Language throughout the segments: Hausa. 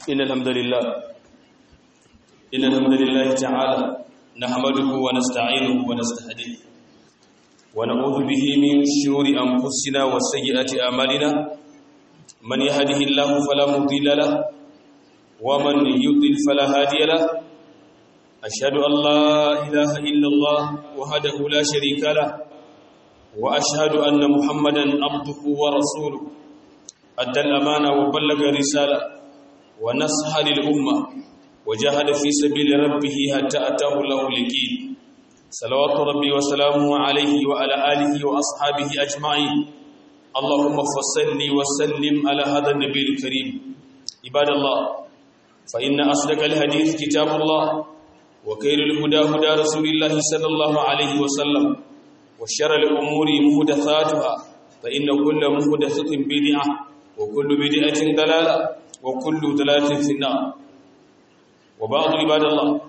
إن الحمد لله إن الحمد لله تعالى نحمده ونستعينه ونستهديه ونعوذ به من شرور أنفسنا وسيئات أعمالنا من يهده الله فلا مضل له ومن يضلل فلا هادي له أشهد أن لا إله إلا الله وحده لا شريك له وأشهد أن محمدا عبده ورسوله أدى الأمانة وبلغ الرسالة ونصح للأمة وجاهد في سبيل ربه حتى أتاه الله اليقين صلوات ربي وسلامه عليه وعلى آله وأصحابه أجمعين اللهم فصل وسلم على هذا النبي الكريم عباد الله فإن أصدق الحديث كتاب الله وخير الهدى هدى رسول الله صلى الله عليه وسلم وشر الأمور محدثاتها فإن كل محدثة بدعة وكل بدعة ضلالة وكل ضلالة في النار وبعض عباد الله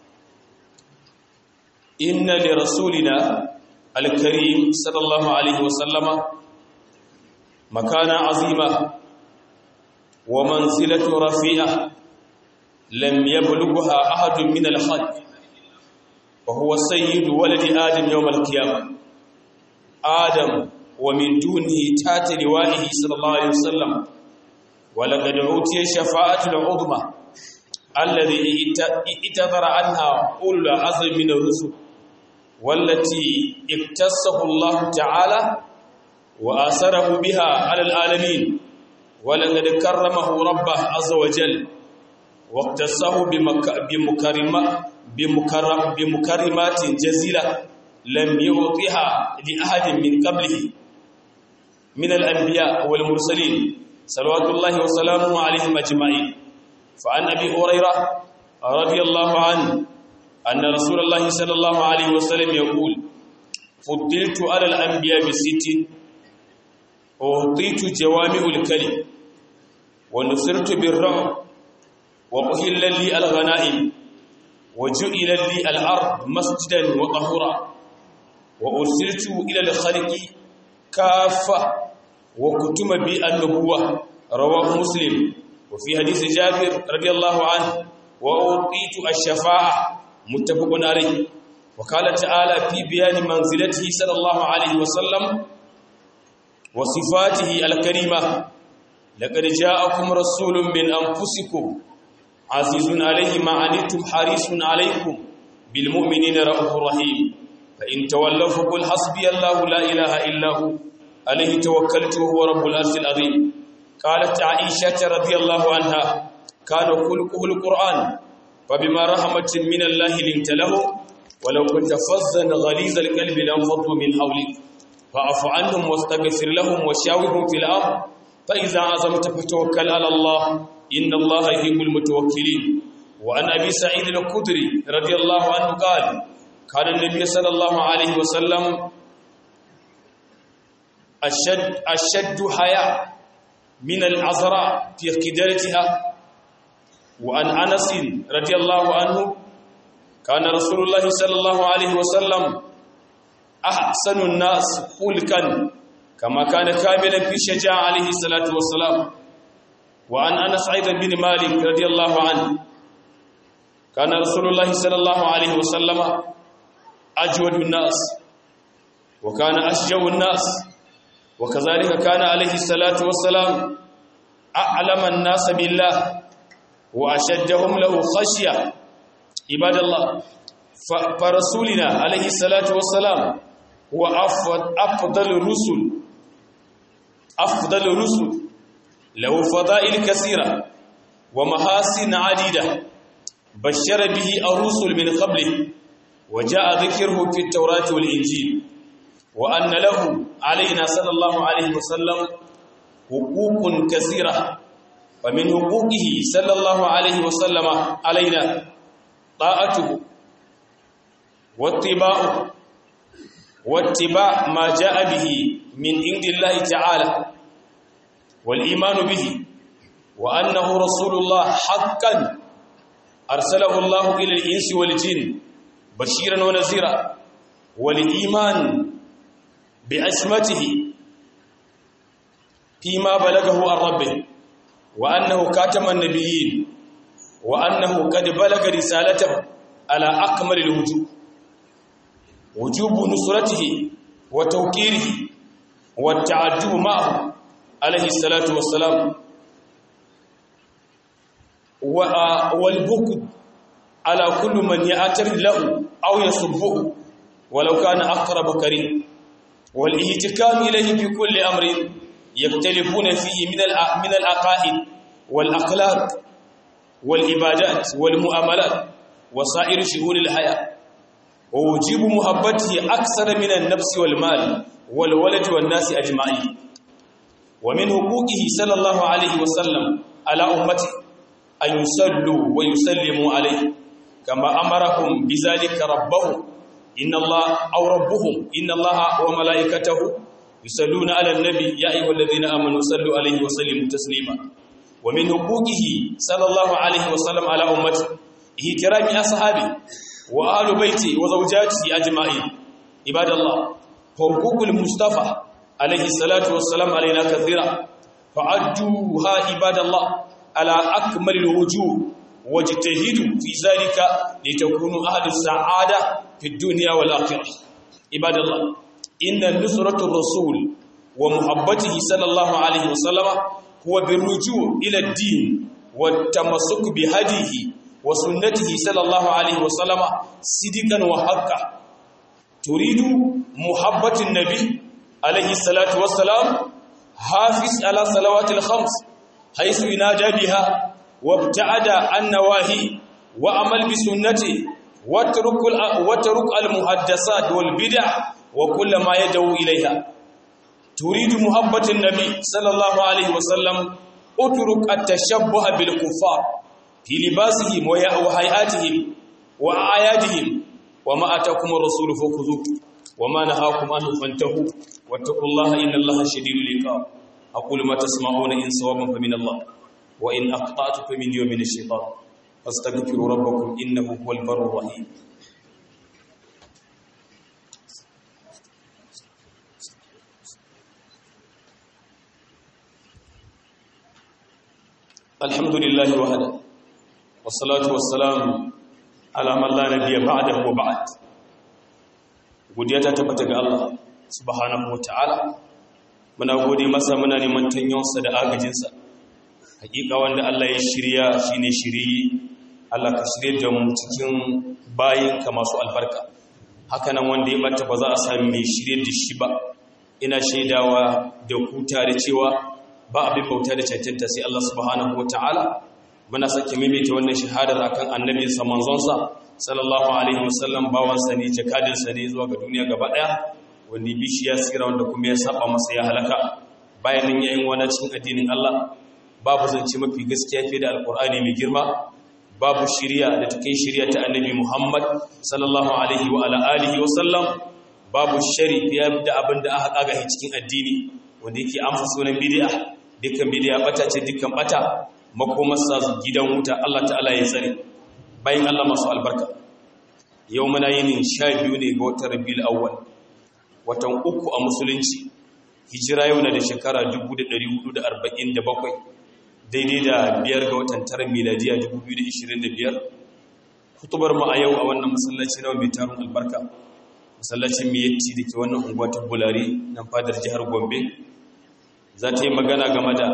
إن لرسولنا الكريم صلى الله عليه وسلم مكانة عظيمة ومنزلة رفيعة لم يبلغها أحد من الخلق وهو سيد ولد آدم يوم القيامة آدم ومن دونه تات لوائه صلى الله عليه وسلم ولقد أوتي شفاعة العظمى الذي اتذر عنها أولو العزم من الرسل والتي اكتسه الله تعالى وآثره بها على العالمين ولقد كرمه ربه عز وجل واقتصه بمكرمات بمكرم بمكرمات جزيلة لم يعطيها لأحد من قبله من الأنبياء والمرسلين صلوات الله وسلامه عليهم أجمعين فعن أبي هريرة رضي الله عنه أن رسول الله صلى الله عليه وسلم يقول فضلت على الأنبياء بست أعطيت جوامع الكلم ونصرت بالرعب وأهل لي الغنائم وجعل لي الأرض مسجدا وطهورا وأرسلت إلى الخلق كافة وكتم بي النبوة رواه مسلم وفي حديث جابر رضي الله عنه وأعطيت الشفاعة متفق عليه وقال تعالى في بيان منزلته صلى الله عليه وسلم وصفاته الكريمة لقد جاءكم رسول من أنفسكم عزيز عليه ما عنتم حريص عليكم بالمؤمنين رؤوف رحيم فإن تولوا فقل حسبي الله لا إله إلا هو عليه توكلت وهو رب العرش العظيم قالت عائشة رضي الله عنها كان خلقه القرآن فبما رحمة من الله لنت له ولو كنت فظا غليظ القلب لانفضوا من حولك فاعف عنهم واستغفر لهم وشاورهم في الأمر فإذا عزمت فتوكل على الله إن الله يحب المتوكلين وعن أبي سعيد الخدري رضي الله عنه قال كان النبي صلى الله عليه وسلم أشد, أشد حياء من العذراء في قدرتها وعن أنس رضي الله عنه كان رسول الله صلى الله عليه وسلم أحسن الناس خلقا كما كان كاملا في شجاعة عليه الصلاة والسلام وعن أنس أيضا بن مالك رضي الله عنه كان رسول الله صلى الله عليه وسلم أجود الناس وكان أشجع الناس وكذلك كان عليه الصلاة والسلام أعلم الناس بالله وأشدهم له خشية عباد الله فرسولنا عليه الصلاة والسلام هو أفضل الرسل أفضل الرسل له فضائل كثيرة ومحاسن عديدة بشر به الرسل من قبله وجاء ذكره في التوراة والإنجيل وأن له علينا صلى الله عليه وسلم حقوق كثيرة ومن حقوقه صلى الله عليه وسلم علينا طاعته واتباعه واتباع ما جاء به من عند الله تعالى والإيمان به وأنه رسول الله حقا أرسله الله إلى الإنس والجن بشيرا ونذيرا والإيمان بعصمته فيما بلغه عن ربه wa annahu kataman nabiyyin wa annahu qad balaga risalatahu ala akmalil wujub wujubu nusratihi wa tawqirihi wa ta'addub ma'ahu alayhi salatu wassalam wa wal bukd ala kulli man ya'tar lahu aw yasubbuhu walau kana aqrab karim wal ihtikam ilayhi bi kulli amrin yaktalifuna fihi min al min al aqaid wal akhlaq wal ibadat wal muamalat wa sa'ir shuhur al haya wa wujibu muhabbatihi akthara min an nafs wal mal wal walad wan nas ajma'in wa min huquqihi sallallahu alayhi wa sallam ala ummati an yusallu wa yusallimu alayhi kama amarahum bizalika rabbahum inna allaha aw rabbuhum inna allaha wa malaikatahu yusalluna ala an-nabi ya ayyuhalladhina amanu sallu alayhi wa sallimu taslima wa min huquqihi sallallahu alayhi wa sallam ala ummati ihtirami ashabi wa ahli baiti wa zawjatihi ajma'in ibadallah huququl mustafa alayhi salatu wassalam alayna kathira fa'adduha ibadallah ala akmalil wujuh wajtahidu fi zalika litakunu ahli sa'ada fi dunya wal akhirah ibadallah inna nusratu rasul wa muhabbatihi sallallahu alayhi wasallama huwa birruju' ila ad-din wat tamassuk bi hadihi wa sunnatihi sallallahu alayhi wasallama sidikan wa haqqan turidu muhabbatin nabi alayhi salatu wassalam hafiz ala salawatil khams haythu yunada biha وابتعد عن نواهي وعمل بسنته واترك واترك المحدثات والبدع وكل ما يدعو اليها تريد محبه النبي صلى الله عليه وسلم اترك التشبه بالكفار في لباسهم وهيئاتهم واعيادهم وما اتاكم الرسول فخذوه وما نهاكم عنه فانتهوا واتقوا الله ان الله شديد العقاب اقول ما تسمعون ان صوابا فمن الله وإن أقطعت فمن يوم من الشيطان فاستغفروا ربكم إنه هو البر الرحيم الحمد لله وحده والصلاة والسلام على من لا نبي بعده وبعد godiya ta tabbata ga Allah subhanahu wataala muna gode masa muna neman tanyonsa da agajinsa hakika wanda Allah ya shirya shine shiriyi Allah ka shirye da mu cikin bayinka masu albarka hakanan wanda ya bata ba za a sami mai shirye da shi ba ina shaidawa da ku tare cewa ba abin bauta da cancanta sai Allah subhanahu wataala muna sake maimaita wannan shahadar akan annabi sa manzonsa sallallahu alaihi wasallam bawansa ne jakadinsa ne zuwa ga duniya gaba daya wanda bishi ya tsira wanda kuma ya saba masa ya halaka bayan nan yayin wani cikin addinin Allah babu zance mafi gaskiya fiye da alkur'ani mai girma babu shirya da ta kai shirya ta annabi muhammad sallallahu alaihi wa alihi wa sallam babu shari fiye da abin da aka kaga cikin addini wanda yake amsa sunan bid'a dukkan bid'a bata ce dukkan bata makomarsa gidan wuta Allah ta'ala ya tsare bayan Allah masu albarka yau muna yin sha biyu ne ga watan rabiul awwal watan uku a musulunci hijira yau na da shekara 1447 daidai da biyar ga watan tara miladiya 2025 kutubar mu a yau a wannan masallaci na mai tarin albarka masallacin miyatti da ke wannan unguwa ta bulari nan fadar jihar gombe za ta yi magana game da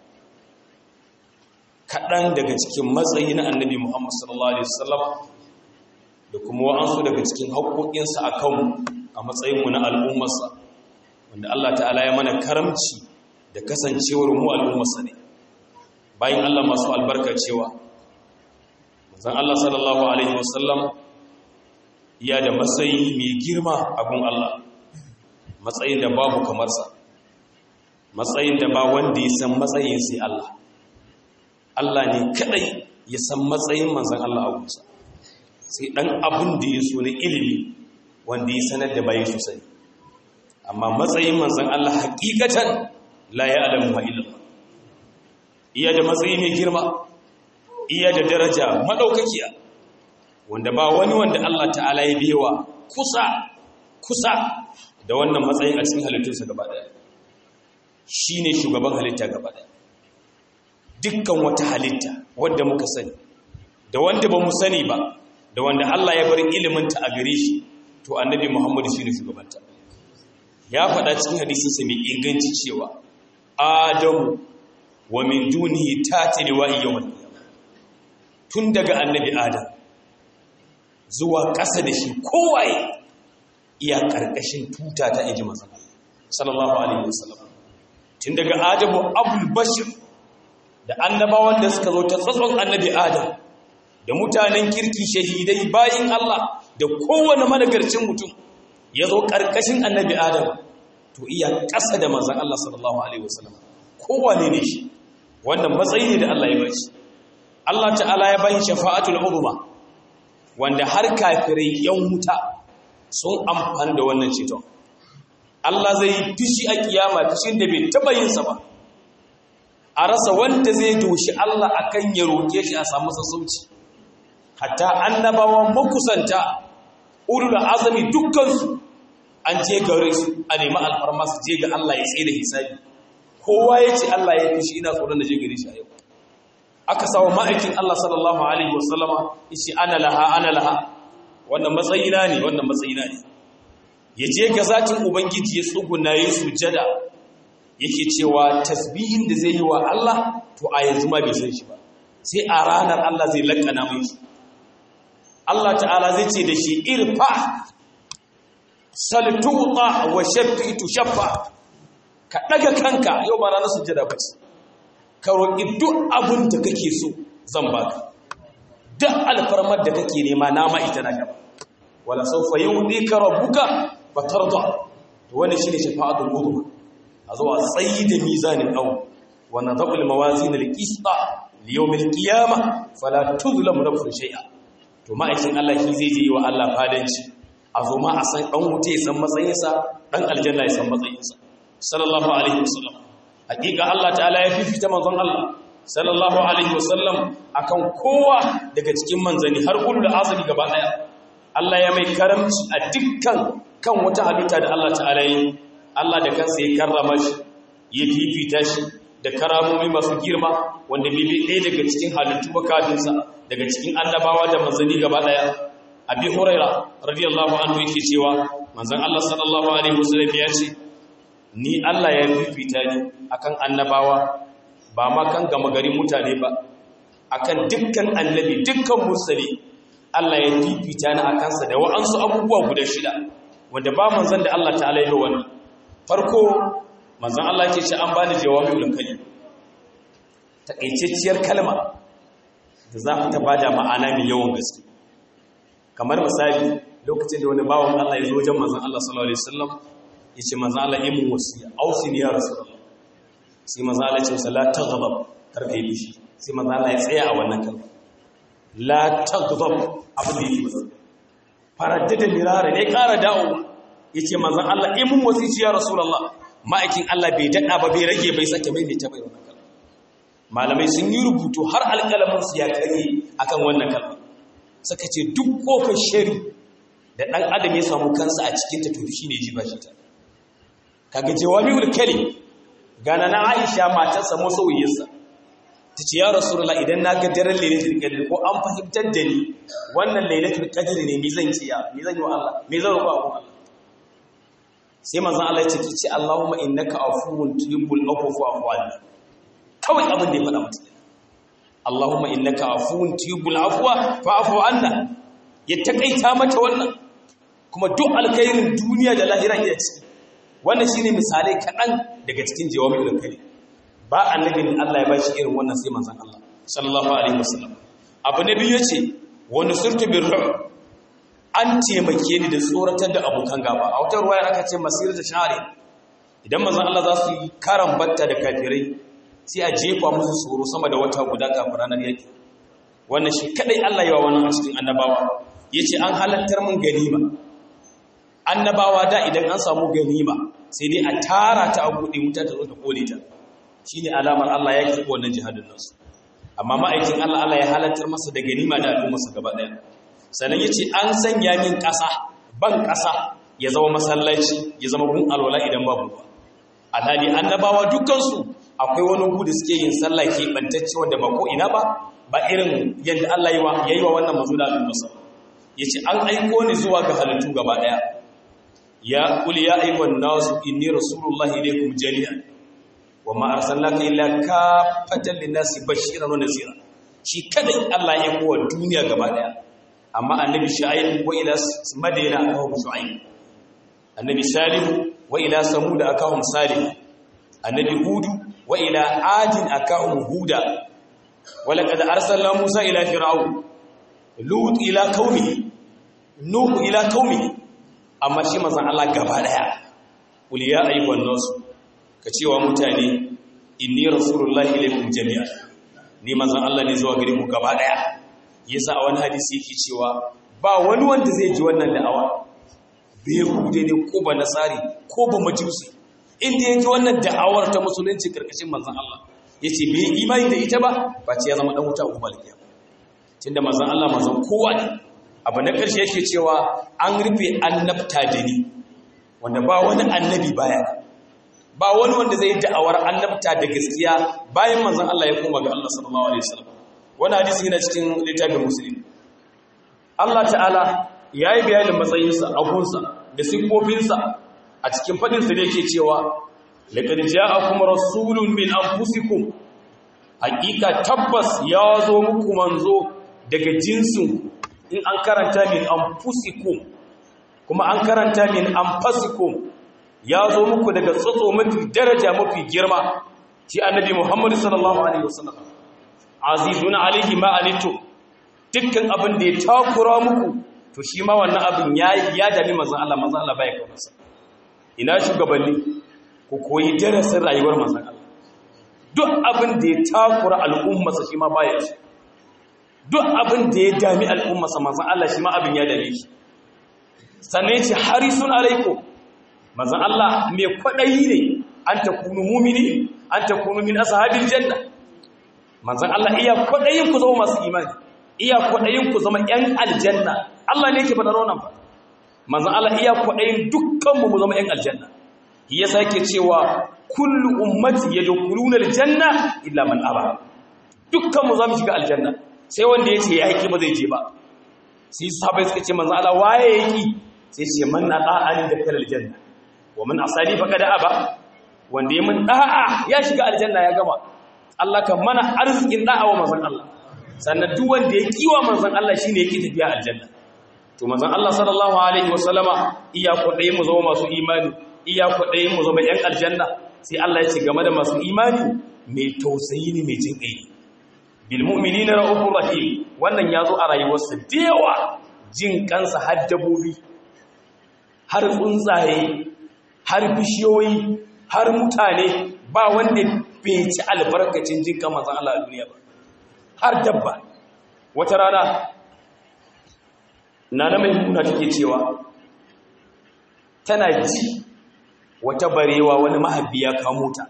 kaɗan daga cikin matsayi na annabi muhammad sallallahu alaihi wasallam da kuma wa'ansu daga cikin haƙoƙinsa a kanmu a matsayinmu na al'ummarsa wanda allah ta'ala ya mana karamci da kasancewar mu al'ummarsa ne bayan Allah masu albarka cewa manzon Allah sallallahu alaihi wasallam ya da matsayi mai girma a gun Allah matsayin da babu kamar sa matsayin da ba wanda ya san matsayin sai Allah Allah ne kadai ya san matsayin manzon Allah a gunsa sai dan abin da ya so na ilimi wanda ya sanar da bayi su sani amma matsayin manzon Allah hakikatan la ya'lamu illa iya da matsayi mai girma iya da daraja madaukakiya wanda ba wani wanda Allah ta'ala ya bewa kusa kusa da wannan matsayin a cikin halittunsa gaba daya shine shugaban halitta gaba daya dukkan wata halitta wanda muka sani da wanda ba mu sani ba da wanda Allah ya bar iliminta a gare shi to annabi Muhammadu shine shugabanta ya faɗa cikin hadisinsa mai inganci cewa Adamu wa min dunihi tatili wa yawmal tun daga annabi Adam zuwa ƙasa da shi kowaye iya ƙarƙashin tuta ta inji masa sallallahu alaihi wasallam tun daga Adamu abul bashir da annabawan da suka zo ta tsatson annabi Adam da mutanen kirki shahidai bayin Allah da kowane managarcin mutum ya zo ƙarƙashin annabi Adam to iya ƙasa da manzan Allah sallallahu Alaihi wasallam kowane ne shi wannan matsayi ne da Allah ya bashi Allah ta'ala ya bashi shafa'atul uzma wanda har kafirai yan wuta sun amfani da wannan ceton Allah zai yi fishi a kiyama fishin da bai taba yin sa ba a rasa wanda zai doshi Allah akan ya roke shi a samu sassauci hatta annabawan makusanta ulul azami dukkansu an je gare su a nemi alfarma su je ga Allah ya tsaye da hisabi kowa ya ce Allah ya fi shi ina tsoron da je gare shi a yau aka sawa ma'aikin Allah sallallahu alaihi wasallama yace ana laha ana laha wannan matsayina ne wannan matsayina ne ya je ga zatin ubangiji ya tsuguna ya sujada yake cewa tasbihin da zai yi wa Allah to a yanzu ma bai san shi ba sai a ranar Allah zai lakkana mai shi Allah ta'ala zai ce da shi irfa saltuta wa shafitu shaffa ka daga kanka yau ba ranar sujjada ba ce ka roƙi duk abin da kake so zan baka duk alfarmar da kake nema nama ita na gaba wala sawfa yu'tika rabbuka fatarda to wannan shine shafa'atul udhma a zuwa tsayi da mizanin aw wa nadhu al mawazin al qista li yawm al qiyamah fala tuzlamu nafsun shay'a to ma'aikin Allah shi zai je wa Allah fadanci a zo ma a san ɗan wuce ya san matsayinsa ɗan aljanna ya san matsayinsa sallallahu alaihi wasallam hakika Allah ta'ala ya fifita manzon Allah sallallahu alaihi wasallam akan kowa daga cikin manzani har ulul azmi gaba daya Allah ya mai karamci a dukkan kan wata halitta da Allah ta'ala yi Allah da kansa ya karrama shi ya fifita shi da karamomi masu girma wanda bibi ɗaya daga cikin halittu bakatinsa daga cikin annabawa da manzani gaba daya abi huraira radiyallahu anhu yake cewa manzon Allah sallallahu alaihi wasallam ya ce ni Allah ya fifita ni akan annabawa ba ma kan gama gari mutane ba akan dukkan annabi dukkan mursali Allah ya fifita ni akan sa da wa'ansu abubuwa guda shida wanda ba manzon da Allah ta'ala ya wani farko manzon Allah yake ce an bani jawami'ul kalim takaitacciyar kalma da za ta bada ma'ana mai yawan gaske kamar misali lokacin da wani bawan Allah ya zo wajen manzon Allah sallallahu alaihi wasallam yace manzon Allah yi mun wasiya ausini ya rasulullah sai manzon Allah ya ce masa la taghdab kar kai bishi sai manzon Allah ya tsaya a wannan kalma la taghdab abin da yake masa faraddada mirara ne ƙara dawo yace manzon Allah yi mun wasiya ya rasulullah ma'aikin Allah bai dada ba bai rage bai sake mai mai ta bai wannan kalma malamai sun yi rubutu har alƙalamin su ya kare akan wannan kalma suka ce duk kofar shari da ɗan adam ya samu kansa a cikinta to shi ne ji ba shi ta kaga jawami'ul kalim gana na Aisha matarsa masoyiyarsa tace ya rasulullah idan na ga daren lailatul qadr ko an fahimtar da ni wannan lailatul qadr ne me zan ciya me zan yi wa Allah me zan roƙa wa Allah sai manzon Allah ya ce ki ce Allahumma innaka afuwun tuhibbul afwa fa'fu anni kawai abin da ya faɗa mata Allahumma innaka afuwun tuhibbul afwa fa'fu anna ya takaita mata wannan kuma duk alkhairin duniya da lahira iya ciki wannan shine misalai kaɗan daga cikin jawabin kalim ba annabin Allah ya bashi irin wannan sai manzon Allah sallallahu alaihi wasallam abu na biyu yace wa nusirtu birru an taimake ni da tsoratar da abokan gaba a wata ruwaya aka ce masir da share idan manzon Allah za su yi karan batta da kafirai sai a jefa musu tsoro sama da wata guda kafin ranar yaki wannan shi kadai Allah ya wa wannan a cikin annabawa yace an halattar mun ganima annabawa da idan an samu ganima sai dai a tara ta a buɗe wuta ta zo ta kone ta shine alamar Allah ya karɓi wannan jihadin nasu amma ma'aikin Allah Allah ya halartar masa da ganima da al'ummarsa gaba ɗaya sannan yace an sanya min ƙasa ban ƙasa ya zama masallaci ya zama gun alwala idan babu ba alhali annabawa dukkansu akwai wani gudu suke yin sallah ke bantacce wanda ba ko ina ba ba irin yadda Allah ya yi wa wannan mazu da al'ummarsa ya ce an aiko ni zuwa ga halittu gaba ɗaya ya ƙuli ya aikon nasu inni rasulullah ilaikum jami'an wa ma arsalnaka illa kafatan linnasi bashiran wa nazira shi kadai Allah ya aiko wa duniya gaba ɗaya amma annabi shu'aib wa ila madina akahu shu'aib annabi salih wa ila samud akahum salih annabi hudu wa ila adin akahum huda ولقد أرسلنا موسى إلى فرعون لوط إلى قومه نوح إلى قومه amma shi manzon Allah gaba daya qul ya ayyuhan nas ka cewa mutane inni rasulullahi ilaykum jami'a ni manzon Allah ne zuwa gare ku gaba daya yasa a wani hadisi yake cewa ba wani wanda zai ji wannan da'awa bai hude ne ko ba nasari ko ba majusi inda yake wannan da'awar ta musulunci karkashin manzon Allah ya ce bai imani da ita ba ba ce ya zama ɗan wuta uku malkiya tun da mazan Allah mazan kowa ne abu na ƙarshe yake cewa an rufe annabta da ni wanda ba wani annabi baya ba wani wanda zai da'awar annabta da gaskiya bayan manzan Allah ya koma ga Allah sallallahu alaihi wasallam wani hadisi yana cikin littafin musulmi Allah ta'ala ya yi bayanin matsayinsa agunsa da siffofinsa a cikin faɗinsa da yake cewa laƙar ja'akum rasulun min anfusikum haƙiƙa tabbas ya zo muku manzo daga jinsin in an karanta min anfusikum kuma an karanta min anfasikum ya zo muku daga tsotso mafi daraja mafi girma shi annabi Muhammad sallallahu alaihi wasallam azizun alaihi ma anitu dukkan abin da ya takura muku to shi ma wannan abin ya ya dami manzon Allah manzon Allah bai kawo masa ina shugabanni ku koyi darasin rayuwar manzan Allah duk abin da ya takura al'ummarsa shi ma baya shi duk abin da ya dami al'ummarsa manzan Allah shi ma abin ya dame shi sannan ce harisun alaiko manzan Allah mai kwaɗayi ne an ta kunu mumini an ta kunu min ashabin janna manzan Allah iya kwaɗayin ku zama masu imani iya kwaɗayin ku zama ‘yan aljanna Allah ne ke faɗa ronan ba manzan Allah iya kwaɗayin dukkanmu mu zama ‘yan aljanna ya sake cewa kullu ummati yadkhuluna aljanna illa man aba dukkan mu zamu shiga aljanna sai wanda yace ya yaki ba zai je ba sai sahabbai suka ce manzo Allah waye yaki sai ce man ata'ani da kal aljanna wa man asali faqad aba wanda ya mun da'a ya shiga aljanna ya gama Allah kan mana arzikin da'a wa manzon Allah sannan duk wanda ya kiwa manzon Allah shine yake tafiya aljanna to manzon Allah sallallahu alaihi wasallama iya kodai mu zama masu imani iya kwaɗayin mu zama ‘yan aljanna sai Allah ya ce game da masu imani mai tausayi ne mai jin ƙai bilmu'mini na ra'ufin rahim wannan ya zo a rayuwarsa da yawa jin kansa har dabobi har tsuntsaye har bishiyoyi har mutane ba wanda bai ci albarkacin jin kan mazan Allah a duniya ba har dabba wata rana na na mai muna take cewa tana ji wata barewa wani mahabbi ya kamo ta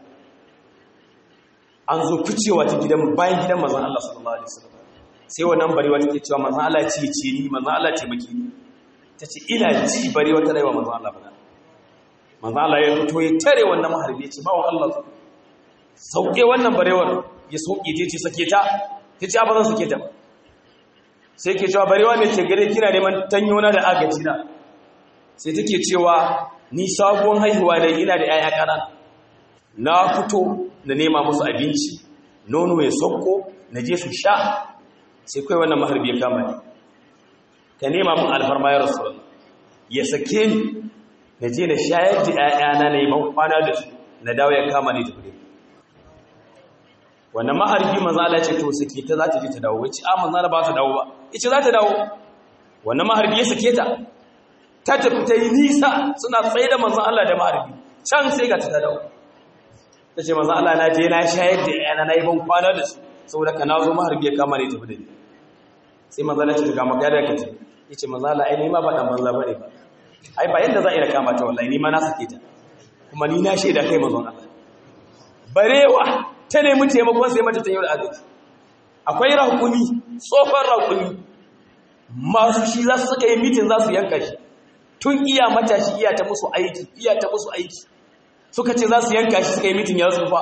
an zo ficewa ta gidan bayan gidan manzon Allah sallallahu alaihi wasallam sai wannan barewa take cewa manzon Allah ce ce ni manzon Allah ce maki ni tace ina ji barewa ta rayuwa manzon Allah bana manzon Allah ya fito ya tare wannan maharbi ya ce bawo Allah sauke wannan barewar ya sauke ta ce sake ta tace ba zan sake ta ba sai ke cewa barewa ne ke gare kina neman tanyona da agaji na sai take cewa ni sabuwar haihuwa ne ina da 'ya'ya ƙanana na fito na nema musu abinci nono ya sokko na je su sha sai kai wannan maharbi ya kama ni ka nema mun alfarma ya rasu ya sake ni na je na shayar da 'ya'yana na yi kwana da su na dawo ya kama ni tafi wannan maharbi maza Allah ce to sake ta za ta je ta dawo wace a manzo ba ta dawo ba yace za ta dawo wannan maharbi ya sake ta ta tafi ta yi nisa suna tsaye da manzan Allah da maharbi can sai ga ta dawo ta ce manzan Allah na je na shayar da yana na yi ban kwana da su saboda ka na zo maharbi ya kama ne tafi da ni sai manzan Allah ce ta kama gada ka ce ya ce manzan Allah ai ma ba dan banza bane ba ai ba yadda za a yi da kama ta wallahi ni ma na sake ta kuma ni na shaida kai manzan Allah barewa ta nemi taimakon sai mata ta yi da agaji akwai rakumi tsofan rakumi masu shi za su suka yi mitin za su yanka shi tun iya matashi iya ta musu aiki iya ta musu aiki suka ce za su yanka shi suka yi mitin ya tsufa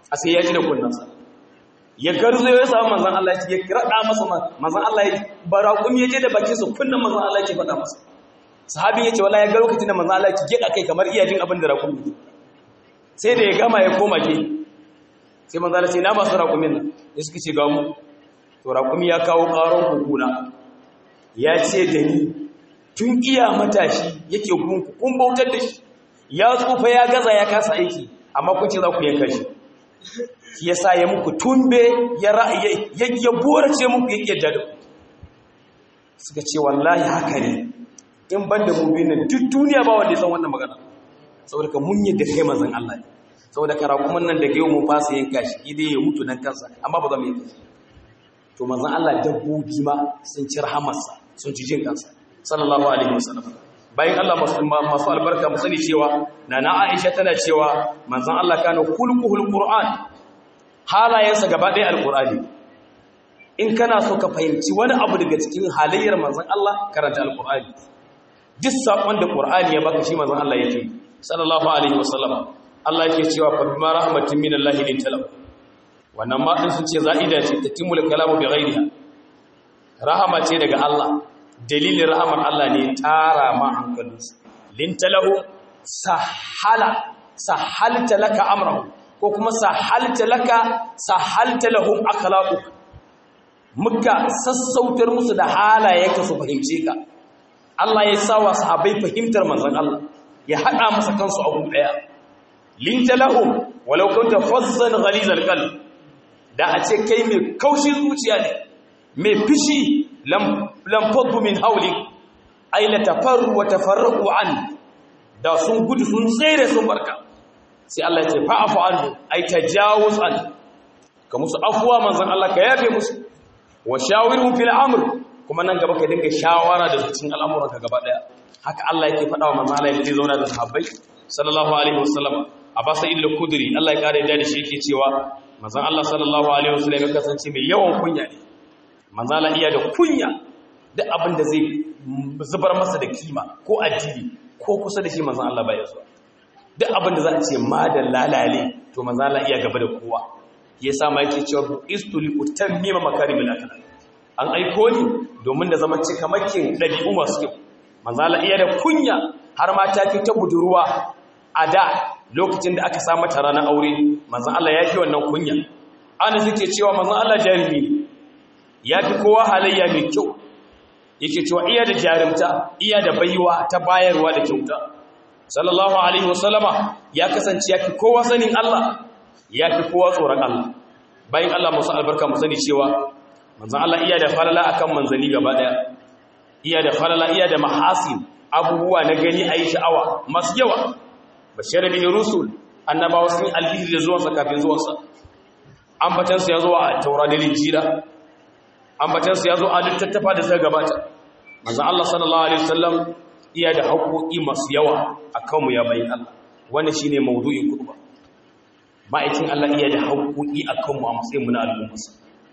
a sai ya ji da kunnansa ya garzo ya samu manzan Allah ya raɗa masa manzan Allah ya baraƙum ya je da bakin sa kunnan manzan Allah ya faɗa masa sahabin ya ce wala ya ga lokacin da manzan Allah ya gida kai kamar iya jin abin da raƙum sai da ya gama ya koma ke sai manzan Allah ce na masu raƙumin nan ya suka ce ga mu to raƙumi ya kawo ƙaron kukuna ya ce da ni tun iya matashi yake gunku kun bautar da shi ya tsufa ya gaza ya kasa aiki amma kun ce za ku yanka shi shi yasa ya muku tumbe ya ya borace muku ya kiyar da suka ce wallahi haka ne in ban da mu biyu duk duniya ba wanda ya san wannan magana saboda ka mun yadda kai manzon Allah ne saboda kara kuma nan daga yau mun fasa yanka shi idai ya mutu nan kansa amma ba za mu yanka shi to manzon Allah dabbobi ma sun ci rahamarsa sun ci jin kansa sallallahu alaihi wasallam bayan Allah masu albarka mu sani cewa nana Aisha tana cewa manzon Allah kana khulquhul qur'an halayensa gaba ɗaya alqur'ani in kana so ka fahimci wani abu daga cikin halayyar manzon Allah karanta alqur'ani duk sakon da qur'ani ya baka shi manzon Allah yake sallallahu alaihi wasallam Allah yake cewa fa bima rahmatin minallahi lintalam wannan ma din sun ce za'ida ce tatimul kalamu bi ghairiha rahama ce daga Allah dalilin rahamar Allah ne tara ma hankalinsu lintalahu sahala sahalta laka amrahu ko kuma sahalta laka sahalta lahum akhlaqu muka sassautar musu da halayenka su fahimce ka Allah ya sa wa sahabbai fahimtar manzon Allah ya hada masa kansu abu daya lintalahum walau kunta fazzan ghalizal qalb da a ce kai mai kaushin zuciya ne mai fishi lam faddu min hauli ay la tafarru wa tafarraqu an da sun gudu sun tsere sun barka sai Allah ya ce fa'afu anhu ay tajawuz an ka musu afwa manzon Allah ka yafe musu wa shawirhum fil amr kuma nan gaba ka dinga shawara da cikin al'amuran ka gaba daya haka Allah yake faɗa wa manzon Allah yake zauna da sahabbai sallallahu alaihi wasallam abasa illa kudri Allah ya kare da shi yake cewa manzon Allah sallallahu alaihi wasallam ya kasance mai yawan kunya ne manzon Allah iya da kunya duk abin da zai zubar masa da kima ko addini ko kusa da shi manzon Allah bai zuwa duk abin da za a ce ma da lalale to manzon Allah iya gaba da kowa yasa ma yake cewa istu li utammima makarimil akhlaq an aiko ni domin da zaman cikamakin dabi'u masu kyau manzon Allah iya da kunya har ma ta fi ta budurwa a da lokacin da aka sa mata ranar aure manzon Allah ya fi wannan kunya ana suke cewa manzon Allah jarumi ya fi kowa halayya mai kyau yake cewa iya da jarumta iya da baiwa ta bayarwa da kyauta sallallahu alaihi wasallama ya kasance ya fi kowa sanin Allah ya fi kowa tsoron Allah bayan Allah musu albarka mu sani cewa manzon Allah iya da falala akan manzani gaba daya iya da falala iya da mahasin abubuwa na gani ayi sha'awa masu yawa bashar bin rusul annabawa sun albishir da zuwansa kafin zuwansa ambatansu ya zo a taura da linjila ambatansu ya zo a littattafa da suka gabata manzon Allah sallallahu alaihi wasallam iya da haƙoƙi masu yawa akan mu ya bayin Allah wannan shine maudu'in kutuba ma'aikin Allah iya da haƙoƙi akan mu a matsayin mu na al'umma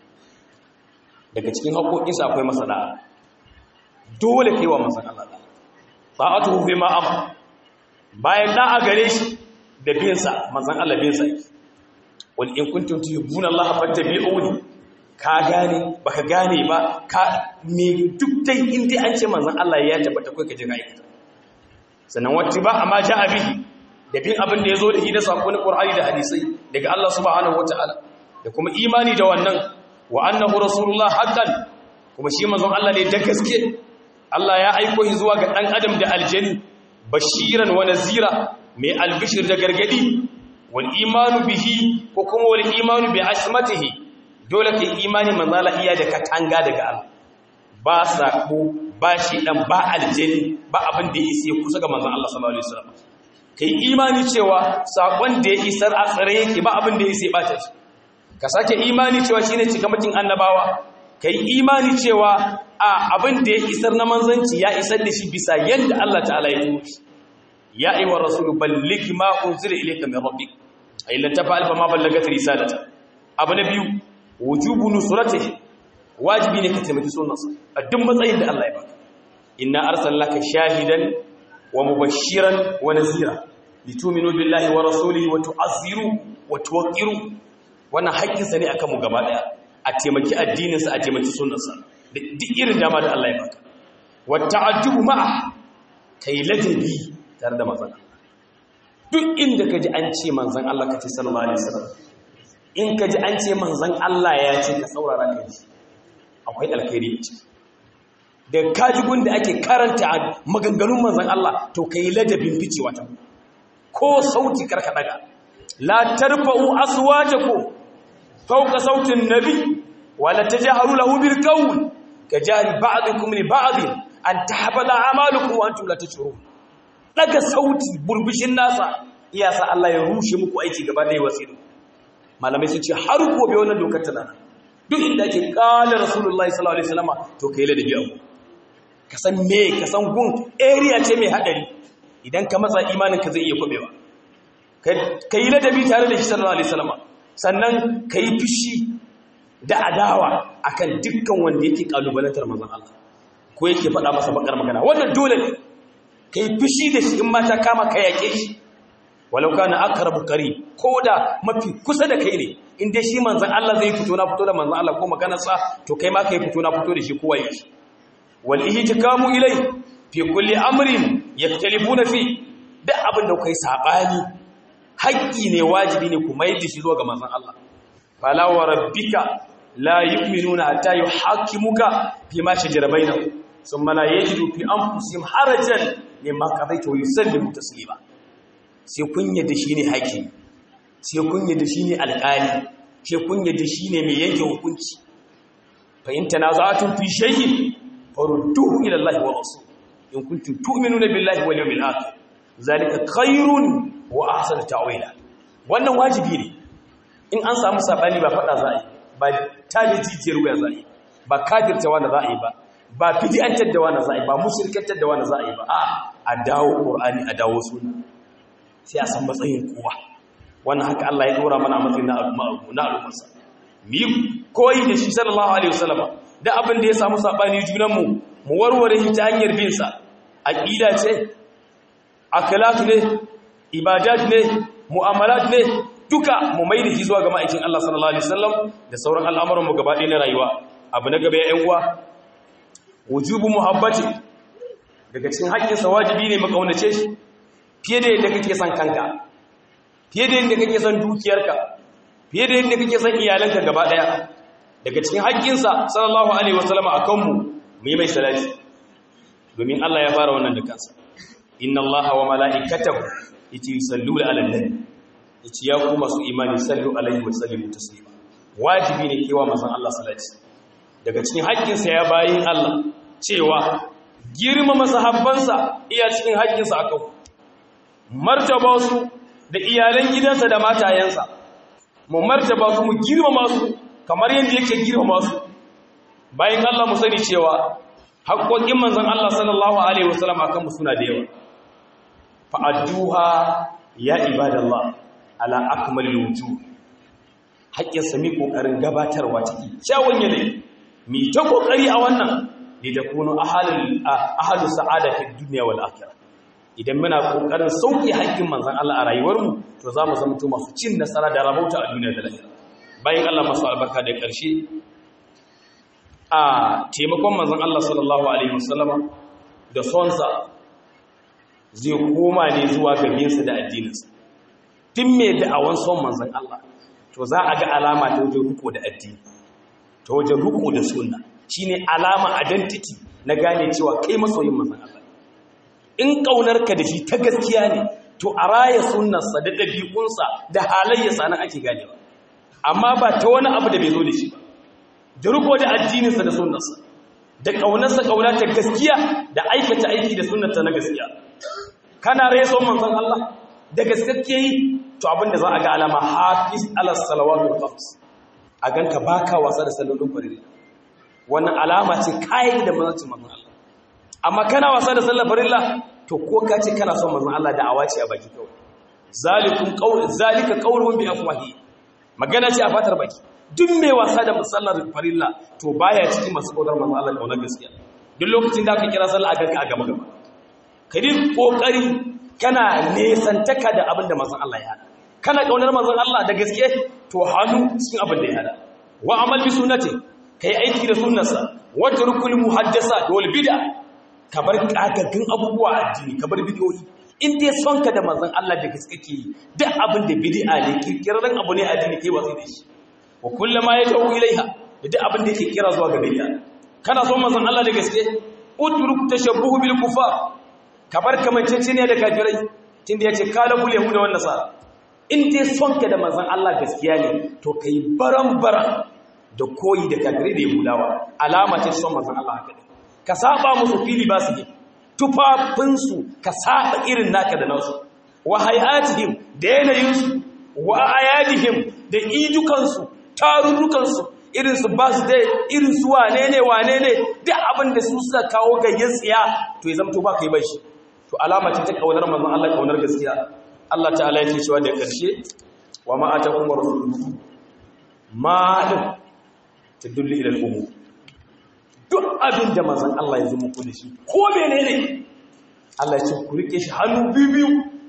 daga cikin haƙoƙinsa akwai masala dole kai wa manzon Allah ta'atuhu bima amara bayan da a gare shi da binsa manzan Allah binsa yake wani in kuntum tuhibbuna Allah fattabi'uni ka gane baka gane ba ka me duk dai in dai an ce manzan Allah ya tabbata kai ka je ga aikata sannan wata ba amma ja'a bihi da bin abin da yazo da shi da sakon Qur'ani da hadisai daga Allah subhanahu wataala da kuma imani da wannan wa annahu rasulullah haqqan kuma shi manzon Allah ne da gaske Allah ya aiko shi zuwa ga dan adam da aljani bashiran wa nazira mai albishir da gargadi wal imanu bihi ko kuma wal imanu bi asmatihi dole kai imani manzala iya da katanga daga Allah ba sako ba shi dan ba aljani ba abin da ya isa kusa ga manzon Allah sallallahu alaihi wasallam kai imani cewa sakon da ya isar a tsare yake ba abin da ya isa bata shi ka sake imani cewa shine cikamakin annabawa kai imani cewa a abin da ya isar na manzanci ya isar da shi bisa yadda Allah ta'ala ya turo shi ya ayyuhar rasulu balligh ma unzila ilayka min rabbik ay lan tafa'al fa ma ballagat risalata abu na biyu wujubu nusratihi wajibi ne ka taimaki sunnarsa a duk matsayin da Allah ya baka inna arsalnaka shahidan wa mubashiran wa nazira litu'minu billahi wa rasulihi wa tu'azziru wa tuwaqqiru wannan haƙƙinsa ne akan mu gaba daya a taimaki addininsa a taimaki sunnarsa duk irin dama da Allah ya baka wa ta'addubu ma'a kai ladabi tare da manzon duk inda kaji an ce manzon Allah kace sallallahu alaihi wasallam in kaji an ce manzon Allah ya ce ka saurara ka ji akwai alkhairi a ciki da kaji gunda ake karanta maganganun manzon Allah to kai ladabin ficewa ta ko sauti karka daga la tarfa'u aswatakum fawqa sautin nabi wala tajharu lahu bil qawl kajari ba'dukum li ba'd an tahbala a'malukum wa antum la tashurun daga sauti burbushin nasa iya sa Allah ya rushe muku aiki gaba da wasiru malamai sun ce har gobe wannan dokar tana duk inda ake kala rasulullahi sallallahu alaihi wasallam to kai ladabi abu ka san me ka san gun area ce mai hadari idan ka matsa imanin ka zai iya kwabewa ka yi ladabi tare da shi sallallahu alaihi wasallam sannan ka yi fushi da adawa akan dukkan wanda yake kalubalantar manzon Allah ko yake faɗa masa bakar magana wannan dole ne ka yi fushi da shi in mata kama ka yake shi walau kana aqrabu qarib ko da mafi kusa da kai ne in dai shi manzon Allah zai fito na fito da manzon Allah ko maganar sa to kai ma kai fito na fito da shi kowa yake wal ihtikamu ilai fi kulli amrin yaktalifuna fi duk abin da kai sabani haƙƙi ne wajibi ne ku mai da shi zuwa ga manzon Allah fala wa rabbika la yu'minuna hatta yuhaqqimuka fi ma shajara bainahum thumma la yajidu fi anfusihim harajan mimma qadaita wa yusallimu taslima sai kun yadda shine haƙi sai kun yadda shine alƙali sai kun yadda shine mai yanke hukunci fa in tanaza'tum fi shay'in farudduhu ila Allah wa rasul in kuntum tu'minuna billahi wal yawmil akhir zalika khairun wa ahsanu ta'wila wannan wajibi ne in an samu sabani ba fada za a yi ba tabi jijiyar wuya za a yi ba kafirta wanda za a yi ba ba bid'antar da wanda za a yi ba mushrikantar da wanda za a yi ba a a dawo qur'ani a dawo sunna sai a san matsayin kowa wannan haka Allah ya dora mana matsayin na na al'ummarsa mi koyi da shi sallallahu alaihi wasallam da abin da ya samu sabani junan mu mu warware shi ta hanyar bin sa aqida ce akhlaq ne ibadat ne mu'amalat ne duka mu mai da shi zuwa ga ma'aikin Allah sallallahu alaihi wasallam da sauran al'amuran mu gaba ɗaya na rayuwa abu na gaba ya uwa wujubu muhabbati daga cikin haƙƙinsa wajibi ne mu kaunace shi fiye da yadda kake son kanka fiye da yadda kake son dukiyarka fiye da yadda kake son iyalanka gaba ɗaya daga cikin haƙƙinsa sallallahu alaihi wasallam a kanmu mu yi mai salati domin Allah ya fara wannan da kansa inna allaha wa mala'ikatahu yace yusalluna 'alan nabi yace ya ku masu imani sallu alaihi wa sallimu taslima wajibi ne kewa manzon Allah salati daga cikin haƙƙinsa ya bayin Allah cewa girmama sahabbansa iya cikin haƙƙinsa akan martaba su da iyalan gidansa da matayensa mu martaba su mu girmama su kamar yadda yake girmama su bayan Allah mu sani cewa haƙƙoƙin manzon Allah sallallahu alaihi wasallam akan mu suna da yawa fa'adduha ya ibadallah ala akmalil wujuh haƙƙin sami kokarin gabatarwa ciki kyawun yanayi mi ta kokari a wannan ne da kunu ahalul ahalu sa'ada fi dunya wal akhirah idan muna kokarin sauki haƙƙin manzon Allah a rayuwarmu to za mu zama masu cin nasara da rabauta a duniya da lahira bayan Allah masu albarka da ƙarshe a taimakon manzon Allah sallallahu alaihi wasallama da sonsa zai koma ne zuwa gabinsa da addininsa tun mai da'awan son manzan Allah to za a ga alama ta wajen riko da addini ta wajen riko da sunna shine alama identity na gane cewa kai masoyin manzan Allah in ƙaunarka da shi ta gaskiya ne to a raya sunnarsa da ɗabi'unsa da halayyarsa nan ake ganewa amma ba ta wani abu da bai zo da shi ba da riko da addininsa da sunnarsa da ƙaunarsa ƙauna ta gaskiya da aikata aiki da sunnarsa na gaskiya kana reso manzon Allah da gaske yi to abinda za a ga alama hafiz ala salawatu khams a ganka baka wasa da sallolin farilla wannan alama ce kai da manzon manzon Allah amma kana wasa da sallar farilla to ko ka ce kana son manzon Allah da awaci a baki kawai zalikum qaul zalika qaulun bi afwahi magana ce a fatar baki duk mai wasa da sallar farilla to baya cikin masu kodar manzon Allah kaunar gaskiya duk lokacin da aka kira sallah a ganka a gaba gaba ka yi ƙoƙari kana nesantaka da abin da manzon Allah ya hada kana kaunar manzon Allah da gaske to hannu cikin abin da ya hada wa amal bi sunnati kai aiki da sunnarsa wa turkul muhaddasa wal bid'a kabar kagaggin abubuwa addini kabar bid'o'i in dai son ka da manzon Allah da gaske ke duk abin da bid'a ne kirkiran abu ne addini kai watsi da shi wa kullama yatawu ilaiha da duk abin da yake kira zuwa ga bid'a kana son manzon Allah da gaske utruk tashabbuhu bil kufar kabar kamancece ne da kafirai tunda yace kala bul yahuda wan nasara in dai son ka da manzon Allah gaskiya ne to kai baran-baran da koyi da kafirai da yahudawa alama ce son manzon Allah haka ne ka saba musu fili ba su tufafinsu ka saba irin naka da nasu wa hayatihim da yanayinsu wa ayadihim da ijukansu tarurrukansu irin su ba su dai irin su wane ne wane ne duk abin da su suka kawo gayyan tsiya to ya zamto ba ka yi bai shi to alama ce ta kaunar manzon Allah kaunar gaskiya Allah ta'ala yake cewa da karshe wa ma atakum rasuluhu ma din tadullu ila al-umur duk abin da manzon Allah ya zo muku da shi ko menene Allah ya ce ku rike shi hannu biyu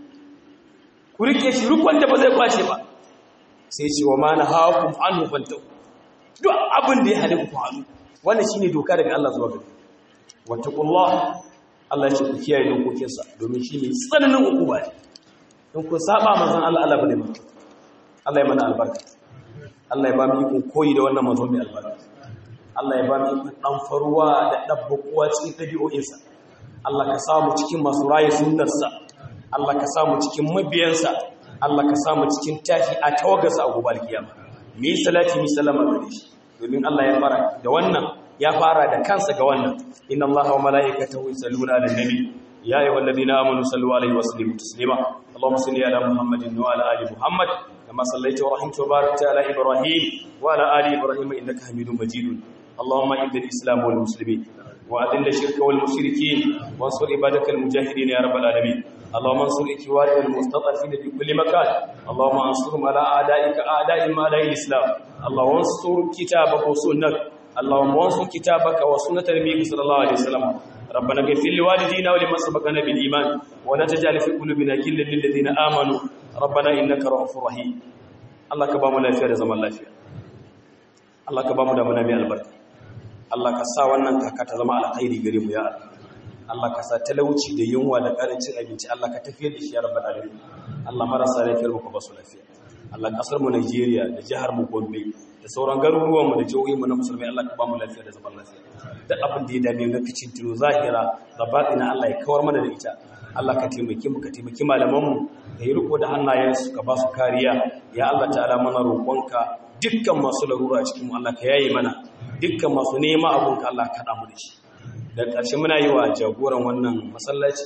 ku rike shi rukun da ba zai kwashe ba sai ce wa ma nahakum anhu fantahu duk abin da ya hade ku hannu wannan shine doka daga Allah zuwa gare wattaqullah Allah ya ce ku kiyaye dokokinsa domin shine tsananin hukuma ne in ku saba manzon Allah Allah bane mutu Allah ya mana albarka Allah ya ba mu ikon koyi da wannan manzon mai albarka Allah ya ba mu ikon dan faruwa da dabbakuwa cikin dabi'o'insa Allah ka samu cikin masu raye sunnarsa Allah ka samu cikin mabiyansa Allah ka samu cikin tashi a tawagarsa a gobe alkiyama mi salati mi sallama gare shi domin Allah ya fara da wannan ya fara da kansa ga wannan inna Allaha wa malaikatahu yusalluna 'alan nabi يا أيها الذين آمنوا صلوا عليه وسلموا تسليما اللهم صل على محمد وعلى آل محمد كما صليت ورحمت وباركت على إبراهيم وعلى آل إبراهيم إنك حميد مجيد اللهم إذن الإسلام والمسلمين وأذل الشرك والمشركين وانصر عبادك المجاهدين يا رب العالمين اللهم انصر إخواننا المستضعفين في كل مكان اللهم انصرهم على أعدائك أعداء ما لا الإسلام اللهم انصر كتابك وسنتك اللهم انصر كتابك وسنة نبيك صلى الله عليه وسلم ربنا اغفر لوالدينا ولمن سبقنا بالإيمان ولا تجعل في قلوبنا غلا للذين آمنوا ربنا إنك رؤوف رحيم الله كبامو lafiya da zaman lafiya Allah ka bamu da mana mai albarka Allah ka sa wannan kaka ta zama alkhairi gare mu ya Allah Allah ka sa talauci da yunwa da karancin abinci Allah ka tafiyar da shi ya rabbal alamin Allah marasa lafiyar mu ka ba su lafiya Allah kasar mu Najeriya da jihar mu Gombe da sauran garuruwan mu da jihohin mu na musulmai Allah ka ba mu lafiya da zaman lafiya duk abin da ya dame na ficin tuno zahira da batina Allah ya kawar mana da ita Allah ka taimake mu ka taimaki malaman mu da yi riko da hannayensu ka ba su kariya ya Allah ta'ala mana roƙonka dukkan masu larura a cikin mu Allah ka yaye mana dukkan masu nema abun ka Allah ka mu da shi da ƙarshe muna yi wa jagoran wannan masallaci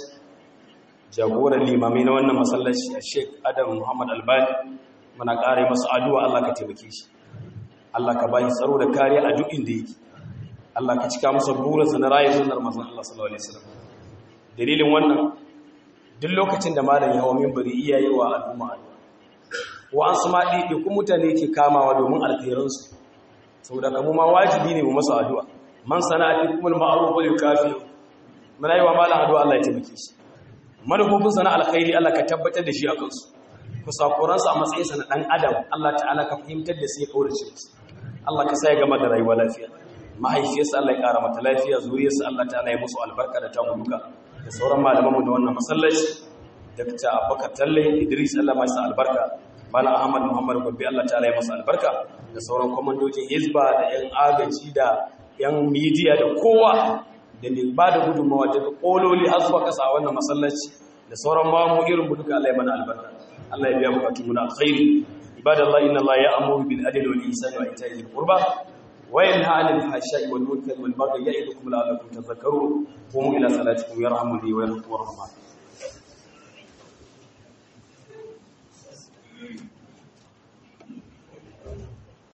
jagoran limamai na wannan masallaci a Sheikh Adam Muhammad Albani muna ƙara masa addu'a Allah ka taimake shi Allah ka bashi tsaro da kariya a duk inda yake Allah ka cika masa burinsa na rayu sunnar manzon Allah sallallahu alaihi wasallam dalilin wannan duk lokacin da malam ya hawo minbari iyaye wa al'umma wa an sama dide ku mutane ke kamawa domin alkhairansu saboda kamu ma wajibi ne mu masa addu'a man sana'a kumul ma'ruf wal kafi muna yi wa malam addu'a Allah ya taimake shi manufofin sana alkhairi Allah ka tabbatar da shi a kansu kusakuransu a matsayinsa na dan adam Allah ta'ala ka fahimtar da su ya kaurace musu Allah ka sa ya gama da rayuwa lafiya mahaifiyarsa Allah ya ƙara mata lafiya zuriyarsa Allah ta'ala ya musu albarka da tamu duka da sauran malamanmu da wannan masallaci Dr. Abubakar Talle Idris Allah ya masa albarka Malam Ahmad Muhammad Gombe Allah ta'ala ya masa albarka da sauran komandojin Hizba da yan agaji da yan media da kowa da ne ba da gudunmawa daga kololi har zuwa kasa wannan masallaci da sauran mamu irin duka Allah ya mana albarka Allah ya biya bukatun mu na alkhairi ibadallahi inna Allah ya'muru bil adli wal ihsani wa ita'i dhil qurba وينهى عن الفحشاء والمنكر والبغي يعظكم لعلكم تذكرون قوموا الى صلاتكم يرحمني ويرحمكم الرحمن